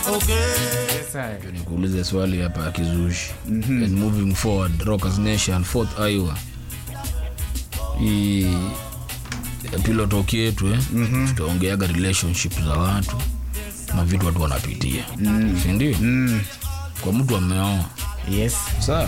nikuulize swali hapa ya kizushi and moving forward rockers nation fourth iowa hii pilotoki yetu eh? tutaongeaga relationship za watu na vitu watu wanapitia sindio kwa mtu ameoa yes sawa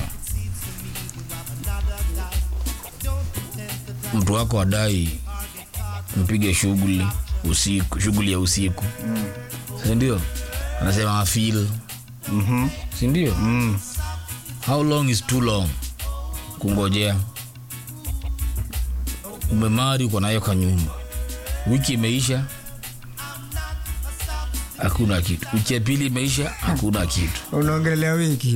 mtu wako adai mpige shughuli usiku shughuli ya usiku mm. sindio anasema afil Mhm. sindio Mm. how long is too long kungojea umemari uko nayo kwa nyumba wiki imeisha hakuna kitu wiki ya pili imeisha hakuna kitu unaongelea wiki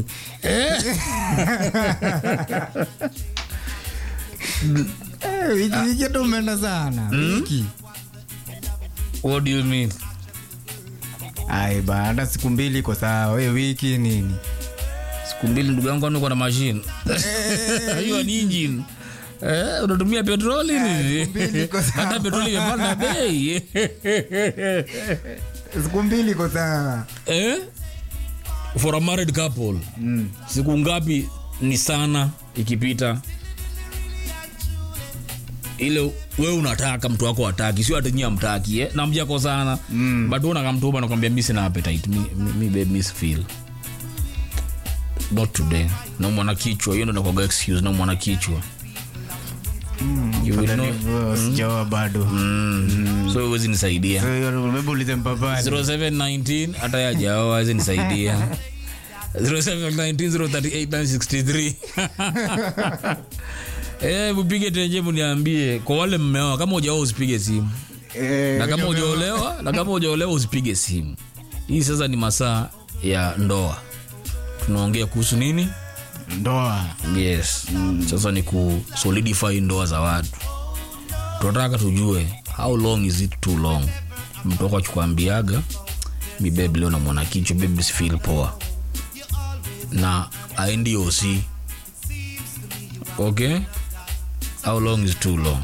Eh, wiki wiki tu umeenda sana wiki what do you mean ai baada siku mbili iko sawa we wiki nini siku mbili ndugu yangu aniko na mashine hiyo ni engine Eh, unatumia petroli nini mbili iko sawa. hata petroli imepanda bei siku mbili iko sawa eh? for a married couple mm. siku ngapi ni sana ikipita ile we unataka mtu wako ataki sio ati nyie amtaki eh? na mjako sana mm. but unakamtuba nakwambia mi sina appetite mi, mi, mi babe miss feel not today na mwana kichwa hiyo ndo nakwaga excuse na mwana kichwa You will know- sijaoa bado Mm. so huwezi nisaidia So, hiyo maybe ulize mpapani 0719 hata yajao awezi nisaidia 0719038963 Eh, mupige tenje muniambie kwa wale mmeoa kama ujaoa usipige simu Eh, na kama ujaolewa na kama ujaolewa usipige simu hii sasa ni masaa ya ndoa tunaongea kuhusu nini ndoa yes sasa ni ku solidify ndoa za watu tunataka tujue how long is it too long mtoka chukwambiaga mi bebi leo namwona kichwa bebi sifil poa na aendi oc okay how long is too long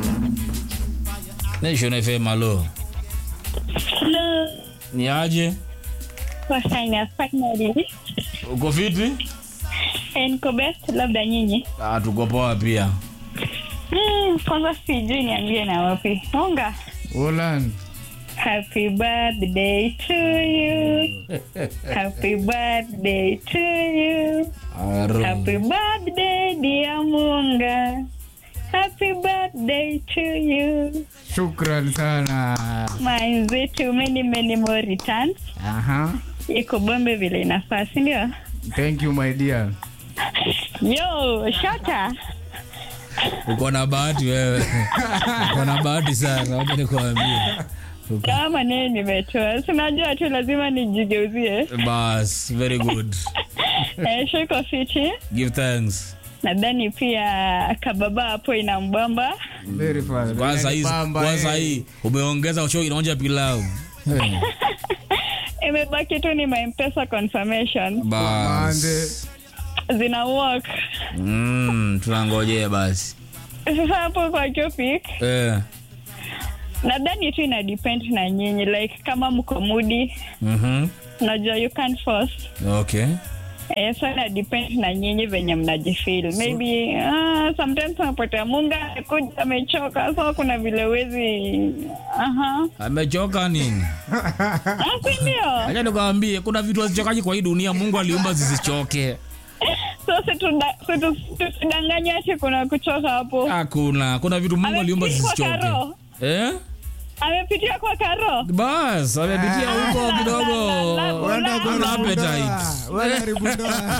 nation fm alo Hello. ni aje Kwa sana finally. uko fiti Eh, Niko best labda nyinyi. ah, tuko poa pia Hmm, kwanza sijui niambie na wapi. Unga. Ulan. Happy birthday to you. Happy birthday to you. Aro. Happy birthday dear Munga. Happy birthday to you. shukran sana Mwenzetu many many more returns. Aha. Iko bombe vile inafaa, si ndio? thank you my dear Yo, shata. uko na bahati wewe uko na bahati sana wacha nikuambie Uko- kama maneno nimetoa sinajua tu lazima nijigeuzie bas very good Eh, shiko fiti give thanks nadhani pia kababa hapo inambamba very fine kwanza hii Pamba, kwanza eh. hii umeongeza show inaonja pilau Eh, imebaki tu ni mampesa confirmation Mande. bas zina work mm, tunangojea basi sasa hapo kwa topic eh. nadhani tu ina depend na nyinyi like kama mko mudi mhm. unajua you can't force okay Eh, so ina depend na nyinyi venye mnajifeel maybe ah, sometimes unapata munga amekuja amechoka so kuna vile wezi aha amechoka nini Ah, si ndio acha nikwambie kuna vitu hazichokaji kwa hii dunia mungu aliumba zisichoke so situda- situ- tusidanganye ati kuna kuchoka hapo hakuna kuna vitu mungu aliumba Amepitia kwa zisichoke karo. eh? amepitia kwa karo bas amepitia huko kidogo Wenda Ana kuharibu appetite. ndoa. Wenda haribu ndoa.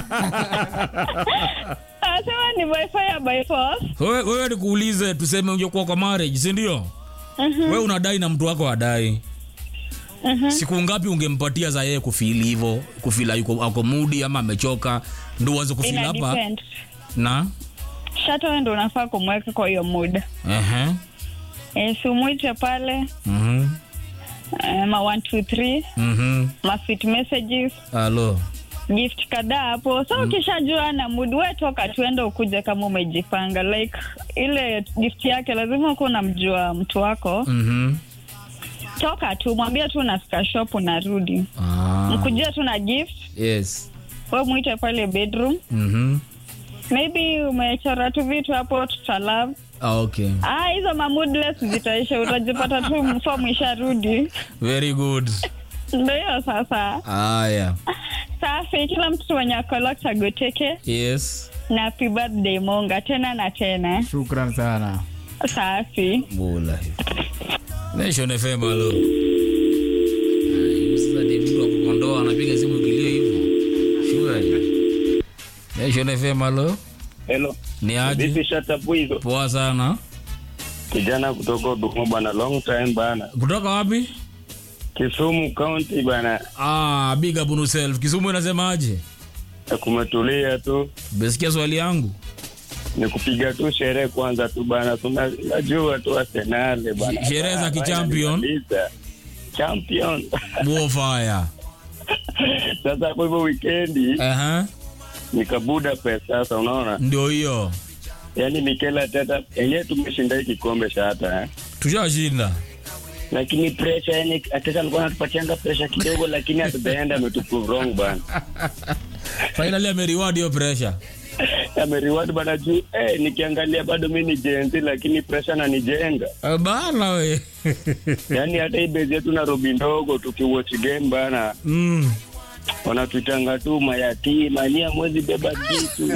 anasema ni by fire by force wewe, wewe nikuulize tuseme ungekuwa kwa marriage si ndio wewe unadai na mtu wako adai siku ngapi ungempatia za yeye kufili hivyo kufila yuko ako mudi ama amechoka ndo uanze kufila ina hapa depend na shata wewe ndo unafaa kumweka kwa hiyo muda Ehe. e, simwite pale Mhm. eh, ma 123 Mhm. ma sweet messages Alo. gift kadhaa hapo so ukishajua na mood we toka tuende ukuje kama umejipanga like ile gift yake lazima kuwa unamjua mtu wako Mhm. toka tu mwambie tu unafika shop unarudi Ah. mkujia tu na gift yes we mwite pale bedroom mhm maybe umechora tu vitu hapo tutalove ah, okay ah hizo mamudless zitaisha utajipata tu mfomu isharudi very good ndo hiyo sasa haya safi kila mtoto mwenye akolok chagoteke yes na happy birthday monga tena na tena shukran sana safi bula nation fm alo Ay, sasa david wa kukondoa anapiga simu kilio hivyo sure nation fm alo Hello. ni aje Vipi shatapu hizo? poa sana Kijana kutoka Udumo bana, long time bana. kutoka wapi Kisumu County bana, ah, big up on yourself kisumu inasemaje kumetulia tu, umesikia swali yangu ni kupiga tu sherehe kwanza tu bana, tunajua tu Arsenal bana. Sherehe za Ah, kichampion. finally Champion. buofaya Sasa kwa hivyo weekendi uh-huh. nikabuda pesa sasa, unaona? ndio hiyo Yaani Mikel Arteta yenyewe tumeshinda hii kikombe shata eh. tushashinda Lakini pressure yani Arteta alikuwa anatupatianga pressure kidogo, lakini at the end ametuprove wrong bana. finally ameriward hiyo pressure ameriwadi bana juu eh, nikiangalia bado mi ni jenzi lakini presha nanijenga Eh, bana we yaani hata hii bezi yetu Nairobi ndogo tukiwatch game bana mm. wanatuitanga tu mayatima ni amwezi beba kitu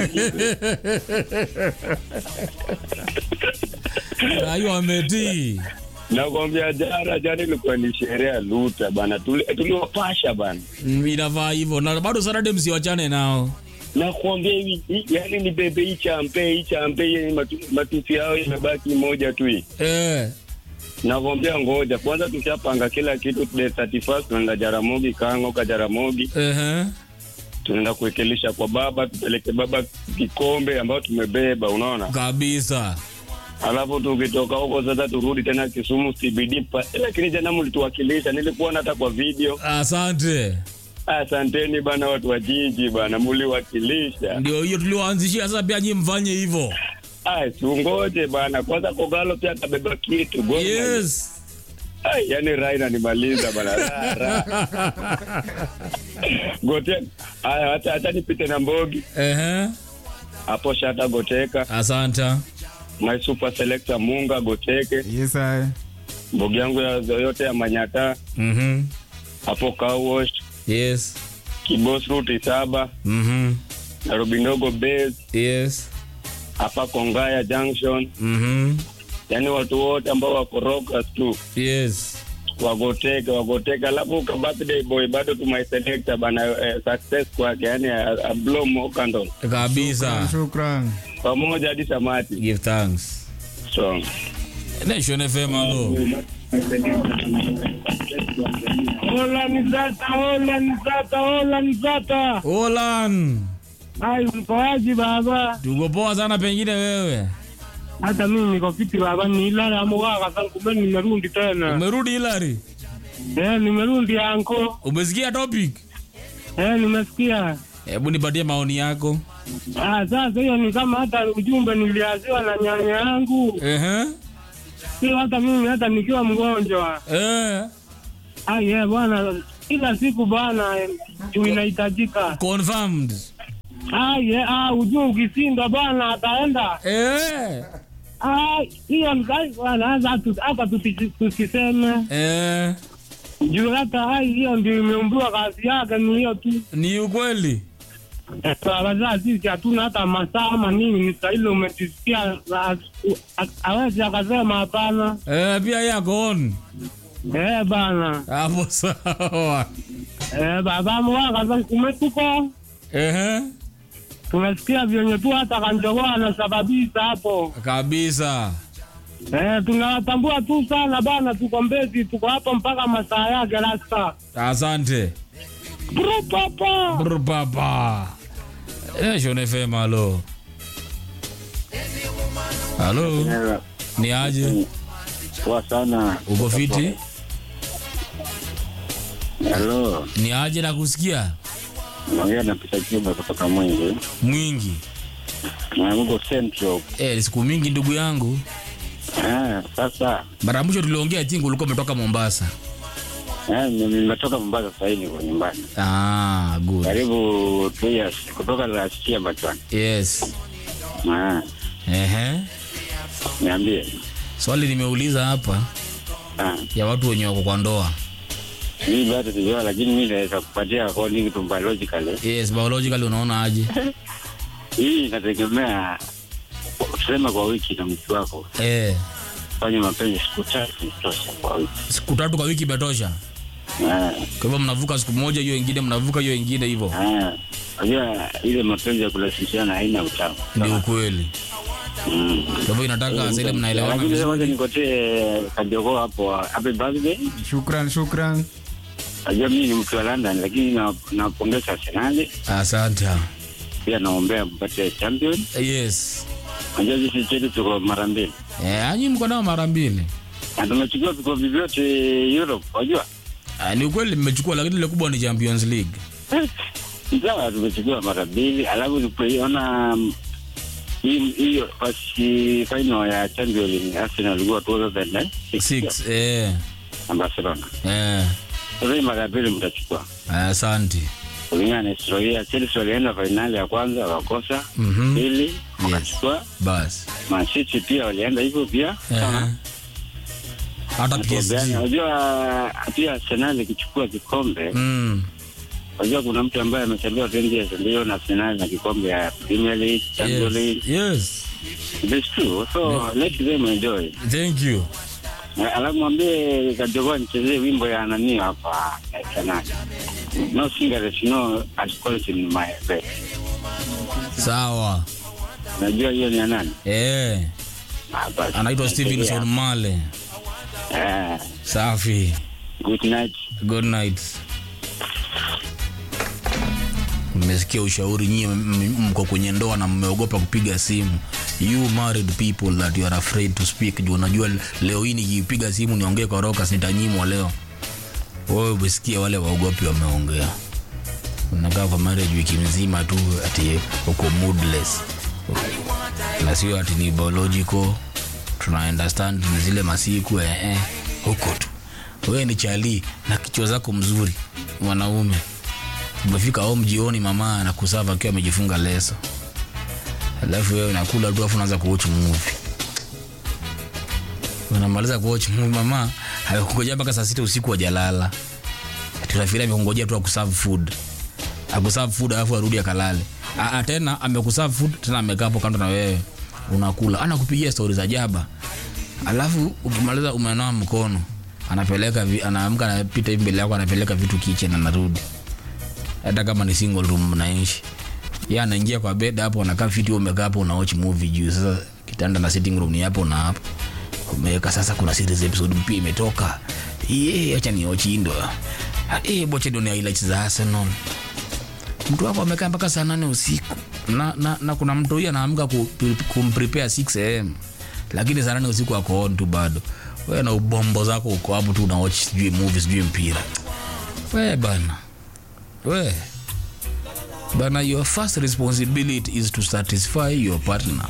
ayo ametii nakwambia jana jana ilikuwa ni sherehe ya luta bana Tuli- tuliwapasha bana Mm, inavaa hivyo na bado Saturday msiwachane nao nakwambia hivi hii- yaani ni bebe hii champe hii champe hii matu, matusi yao imebaki moja tu hii eh. nakwambia ngoja kwanza tushapanga kila kitu the 31st tunaenda Jaramogi Kango ka Jaramogi uh-huh. tunaenda kuwekelisha kwa baba tupeleke baba kikombe ambayo tumebeba unaona kabisa alafu tukitoka huko sasa turudi tena kisumu cbd pa- lakini jana mlituwakilisha nilikuona hata kwa video asante asanteni bana watu wa jiji bana muliwakilisha ndio hiyo tuliwaanzishia sasa pia nyi mfanye hivyo Ai, siungoje bana kwanza kogalo pia akabeba kitu Goma. yes Ai, yani raha inanimaliza bana Raha, raha. gote aya hata hata nipite na mbogi uh-huh. hapo shata goteka asante my super selector munga goteke yes I. mbogi yangu ya yote ya manyata mm-hmm. hapo car wash yes kibos ruti saba mm-hmm. nairobi ndogo base yes hapa kongaya junction mm-hmm. yani watu wote ambao wako rockers tu yes wagoteke wagoteke alafu ka birthday boy bado tumaiselekta bana eh, success kwake yani a, a blow more candle kabisa shukran pamoja hadi samati give thanks strong nation fm alo Hola Nizata, hola Nizata, hola Nizata. olan Ai, mkoaji baba? tuko poa sana pengine wewe Hata mimi niko fiti baba, ni ilala amogaka sana kumbe nimerudi tena. umerudi hilari Eh, nimerudi anko. umesikia topic Eh, nimesikia. hebu nipatie maoni yako Ah, sasa hiyo ni kama hata ujumbe niliaziwa na nyanya yangu. Ehe. Sio hata mimi hata nikiwa mgonjwa. Eh. Ah, yeah, bwana kila siku bwana eh, juu inahitajika. confirmed Ah, yeah, ah, ujue ukisinda bwana ataenda. Eh. Ah, hiyo ni kazi bwana, hata tu- hata tusi- tusiseme. Eh. juu hata hai hiyo ndio imeumbiwa kazi yake ni hiyo tu ni ukweli wazaa sisi hatuna hata masaa ama nini ni sahili umetisikia awezi akasema hapana eh, pia yako on eh bana hapo sawa eh baba mwaka kumetuko Ehe. tunasikia vyenye tu hata kanjogoa anasababisha hapo kabisa eh tunawatambua tu sana bana tuko mbezi tuko hapo mpaka masaa yake rasta asante Bro, papa Brr, papa nation fm halo halo ni aje Poa sana. uko fiti Halo, ni aje na kusikia naongea na Peter Kiba kutoka Mwingi. mwingi Na Mungu Central. eh, ni siku mingi ndugu yangu Ah, sasa mara ya mwisho tuliongea tingu ulikuwa umetoka mombasa Eh, nimetoka Mombasa sasa hivi niko nyumbani. ah, good Karibu two years kutoka last year bachwan. yes Ah, Ehe. niambie. swali nimeuliza hapa Ah, ya watu wenye wako kwa ndoa mimi bado sijua lakini mimi naweza kupatia according to biologically. yes biologically unaona aje Hii inategemea tuseme kwa wiki na mtu wako. eh, Fanya mapenzi siku tatu tosha kwa wiki. siku tatu kwa wiki imetosha Ah, kwa hivyo mnavuka siku moja hiyo ingine mnavuka hiyo ingine hivyo ah. Unajua ile mapenzi ya kulazimishana haina utamu. ni ukweli Mm. kwa hivyo inataka zile mnaelewana Lakini sasa wacha vizuri nikotee kajogoo hapo happy birthday. shukran shukran Najua mimi ni mtu wa London lakini na- nawapongeza Arsenal asante pia naombea mpate champion. yes Najua sisi chetu tuko mara mbili eh, anyi mko nao mara mbili na tumechukua vikombe vyote Europe, wajua Ah, ni ukweli mmechukua lakini ile kubwa ni champions league sawa, tumechukua mara mbili, alafu tulipoiona mm, hii- hiyo basi final ya champion league Arsenal ilikuwa 2006 six eh, na Barcelona. eh, Sasa hii mara ya pili mtachukua asante kulingana na historia. Chelsea walienda fainali ya kwanza wakakosa, Mhm. pili wakachukua. basi Man City pia walienda hivyo pia Eh. sawa. hata Tuombeane. PSG Unajua pia Arsenal ikichukua kikombe, mm. unajua kuna mtu ambaye amechelewa 20 years ndio na Arsenal na kikombe ya Premier League, Champions League. yes. yes That's true. So let them enjoy. thank you Na Alafu mwambie Kajogoa nichezee wimbo ya nani hapa Arsenal. No cigarettes, no alcohol in my bed. sawa Najua hiyo ni ya nani? eh, Ah, basi. anaitwa stevenson male Eh, safi good night. good night mmesikia ushauri nyie m- m- mko kwenye ndoa na mmeogopa kupiga simu you married people that you are afraid to speak juu unajua leo hii nikipiga simu niongee kwa rokas nitanyimwa leo wewe umesikia wale waogopi wameongea unakaa kwa marriage wiki mzima tu ati uko moodless na sio ati ni biological tuna understand ni zile masiku eh, eh, huko tu wewe ni chali na kichwa zako mzuri mwanaume umefika home jioni mama anakusava akiwa amejifunga leso alafu wewe unakula tu afu unaanza kuwatch movie unamaliza kuwatch movie mama amekungojea mpaka saa sita usiku wajalala tunafikiria amekungojea tu akuserve food akuserve food alafu arudi akalale Ah, ah, tena amekuserve food tena amekaa hapo kando na wewe unakula anakupigia stori za jaba alafu ukimaliza umenawa mkono anapeleka vi- anaamka anapita hivi mbele yako anapeleka vitu kitchen anarudi hata kama ni single room mnaishi ye anaingia kwa bed hapo anakaa fiti wewe umekaa hapo una watch movie juu sasa kitanda na sitting room ni hapo na hapo umeweka sasa kuna series episode mpya imetoka ye acha ni watch ndo eh bocha ndo ni highlights za Arsenal mtu wako amekaa mpaka saa nane usiku na, na, na kuna mtu huyu anaamka ku- kumprepare 6 am lakini saa nane usiku ako on tu bado we na ubombo zako uko hapo tu unawatch sijui movie sijui mpira we bana we bana your first responsibility is to satisfy your partner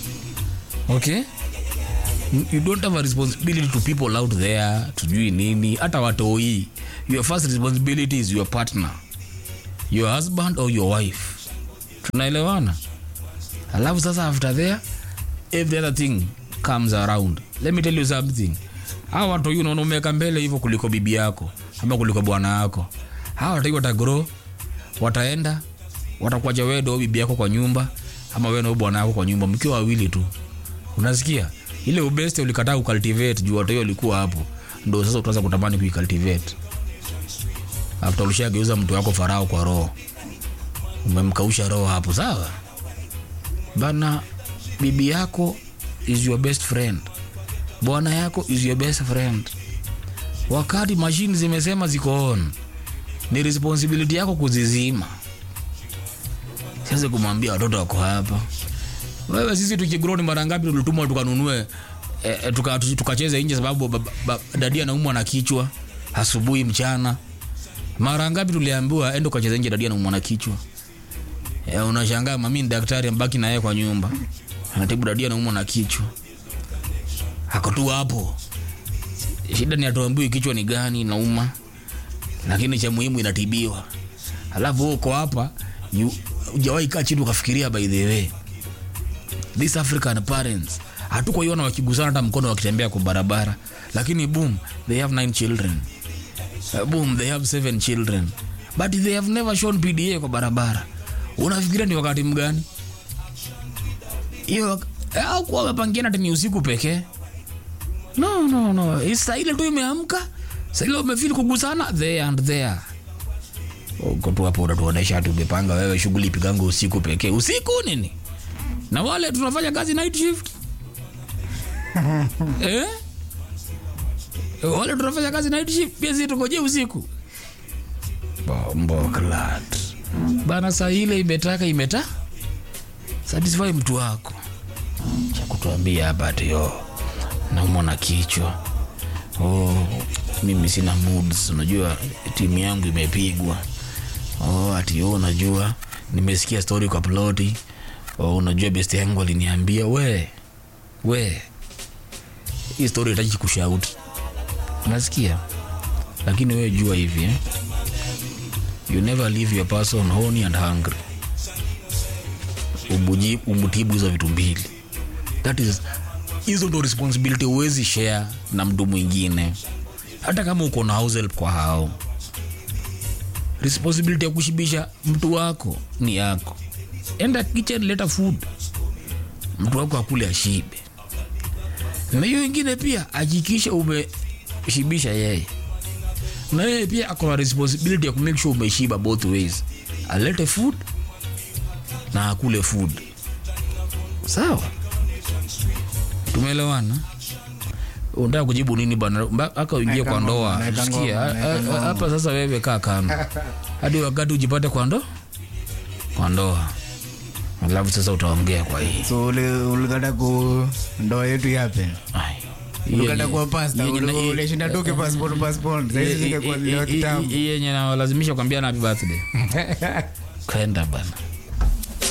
okay you don't have a responsibility to people out there tujui nini hata watoi your first responsibility is your partner your husband or your wife tunaelewana alafu sasa after there every other thing comes around let me tell you something hawa watu hiyo unaona umeweka mbele hivyo kuliko bibi yako ama kuliko bwana yako hawa watu watagrow wataenda watakuacha wewe ndo bibi yako kwa nyumba ama wewe ndo bwana yako kwa nyumba mkiwa wawili tu unasikia ile ubeste ulikataa kucultivate juu watu hiyo walikuwa hapo ndo sasa utaanza kutamani kuicultivate after ulishageuza mtu wako farao kwa roho umemkausha roho hapo sawa bana bibi yako is your best friend bwana yako is your best friend wakati mashine zimesema ziko on ni responsibility yako kuzizima siwezi kumwambia watoto wako hapa wewe sisi tukigrow ni mara ngapi tulitumwa tukanunue eh, eh, tuka- tukacheze nje sababu ba- ba- dadi anaumwa na kichwa asubuhi mchana mara ngapi tuliambiwa ende ukacheza nje dadia naumwa na kichwa e, unashangaa mami ni daktari ambaki na yeye kwa nyumba anatibu dadia naumwa na kichwa ako tu hapo shida ni atuambiwi kichwa ni gani nauma lakini cha muhimu inatibiwa alafu wewe uko hapa you- hujawahi kaa chini ukafikiria by the way these african parents hatukuiona wakigusana hata mkono wakitembea kwa barabara lakini boom they have nine children Uh, boom they have seven children but they have never shown pda kwa barabara unafikiria ni wakati mgani hiyo wak- eh, au kuwa wamepangiana ati ni usiku pekee no no no saa ile tu imeamka saa ile umefili kugusana there and there uko tu hapo unatuonesha ati umepanga wewe shughuli ipigango usiku pekee usiku nini na wale tunafanya kazi night shift eh? wale tunafanya kazi night shift pia sisi tukoje usiku bombo clat bana saa ile imetaka imeta satisfy mtu wako cha kutuambia hapa ati yo naumwa na kichwa oh, mimi sina moods unajua timu yangu imepigwa oh, ati yo unajua nimesikia story kwa ploti oh, unajua best yangu aliniambia we we hii story itaji kushauti unasikia lakini wewe jua hivi eh? you never leave your person horny and hungry Ubuji- umutibu hizo vitu mbili that is hizo ndo responsibility huwezi share na mtu mwingine hata kama uko na house help kwa hao responsibility ya kushibisha mtu wako ni yako enda kitchen leta food mtu wako akule ashibe na hiyo ingine pia hakikisha umeshibisha yeye na yeye pia ako na responsibility ya kumake sure umeshiba both ways alete food na akule food sawa tumeelewana unataka kujibu nini bana mpaka uingie Naeka kwa ngoma, ndoa naeka sikia ngoma, a- naeka a- ngoma. hapa sasa wewe kaa kando hadi wakati ujipate kwa ndo kwa ndoa alafu sasa utaongea kwa hii so uli- ulikata ku ndoa yetu yape Ai. ulikata Yenye- kuwa pasta yenye- uli- ulishinda toke passport passport saizi zingekuwa leo kitambo hii yenye nawalazimisha kuambia na happy birthday kaenda bana